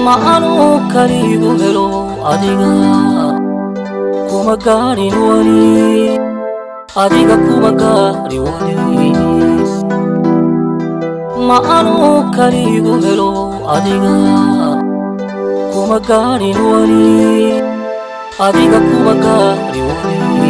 ma anuu kaliigu helo adiga kuma gaadhin weli adiga kuma gaadhi weli ma anuu kaliigu helo adiga kuma gaadhin weli adiga kuma gaadhi weli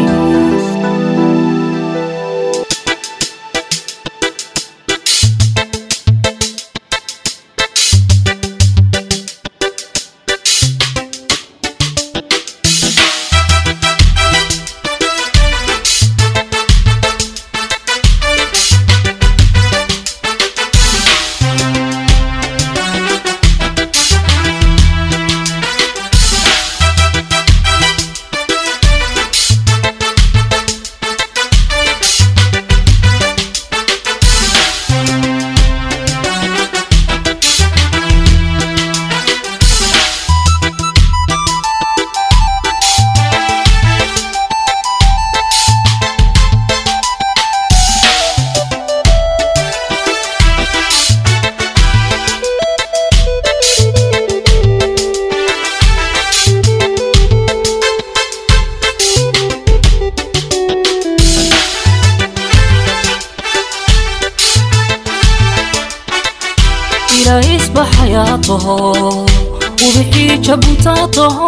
ilahisba xayaataho ubixii jabutaataho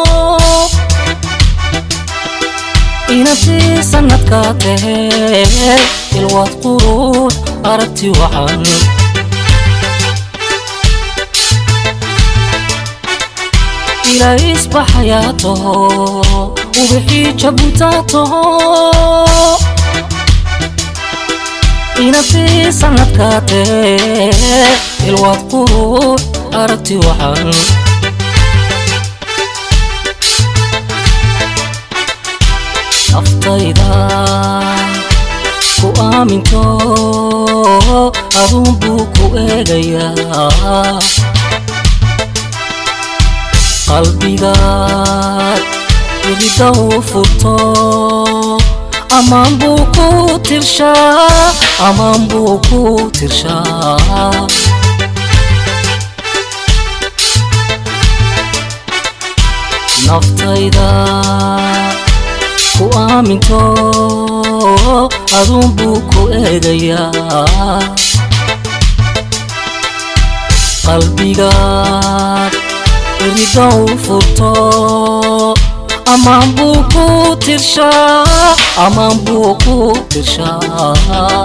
inantii sanadkaa tahee ilwaad qurux aragti wacan ilahisba xayaataho ubixii jabutaataho inantii sanadkaa tahee ilwaad qurux aragti wacan naftayda ku aaminto aduun buu ku eegayaa qalbigaad idida u furto amaan buu ku tirshaa amaan buu ku tirshaa naftayda ku aaminto aduun buu ku eegayaa qalbigaad irida u furto amaan buu ku tirshaa amaan buu ku tirshaa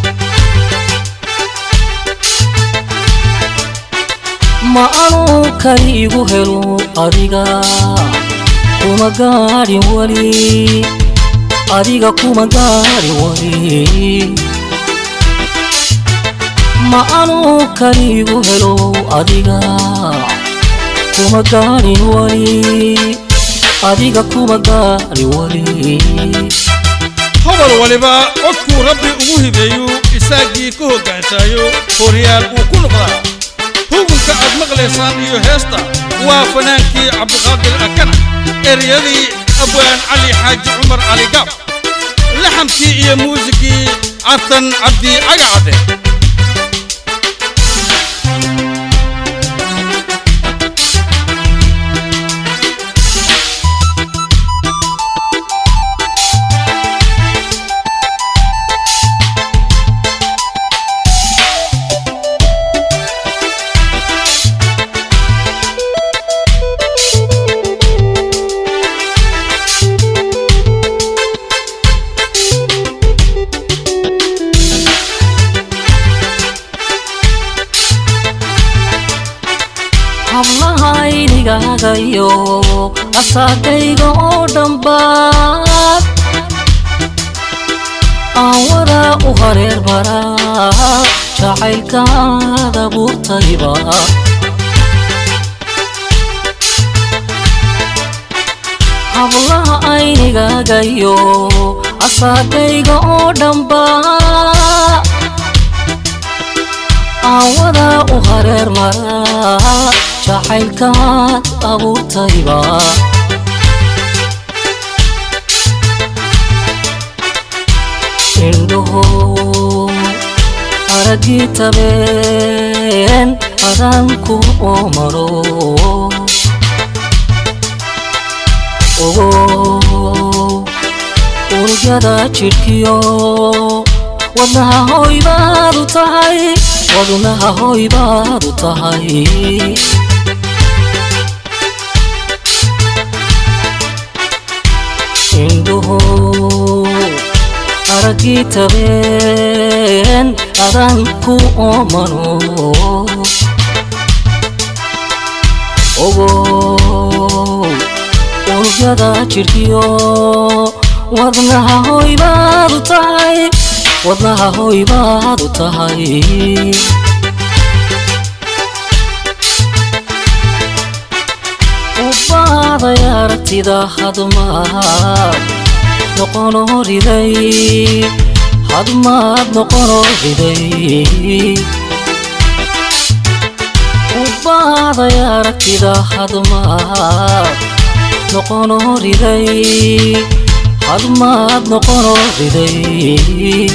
ma anuu kaliigu helo adiga kuma gaadhin weli adiga kuma gaadhin weli ma anuu kaliigu helo adiga kuma gaadhin weli adiga kuma gaadhin weli hobol waliba codkuu rabbi ugu hibeeyu isaagii ku hoggaansaayo horyaal uu ku noqdaa hugunka aad maqlaysaan iyo heesta waa fanaankii cabdiqaadir akana eryadii abwaan cali xaaji cumar cali gaab laxamkii iyo muusikii cabtan cabdi cagacadde hablaha idigaagayo asaagayga oo dhambaad aan wadaa u hareer maraa jacaylkaad abuurtayba hablaha aynigaagayo asaagayga oo dhambaa aan wadaa u hareer maraa jacaylkaad abuurtayba indhaho araggii tabeen adanku omaro ogo unugyada jidhkiyo wadnaha hoy baad u tahay wadnaha hoy baad u tahay indhuhu araggii tabeen adanku omano ogo unugyada jidhkiyo wadnaha hoy baad u tahay wadnaha hoy baad u tahay ubaaday aragtida hadmaad noqono riday hadmaad noqono riday ubaaday aragtida hadmaad noqono riday hadmaad noqono riday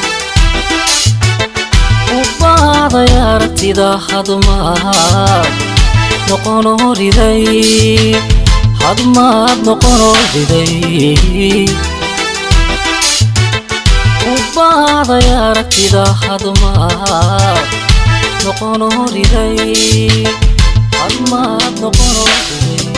ubaaday aragtida hadmaad noqono riday hadmaad noqono riday ubaaday aragtida hadmaad noqono riday hadmaad noqono riday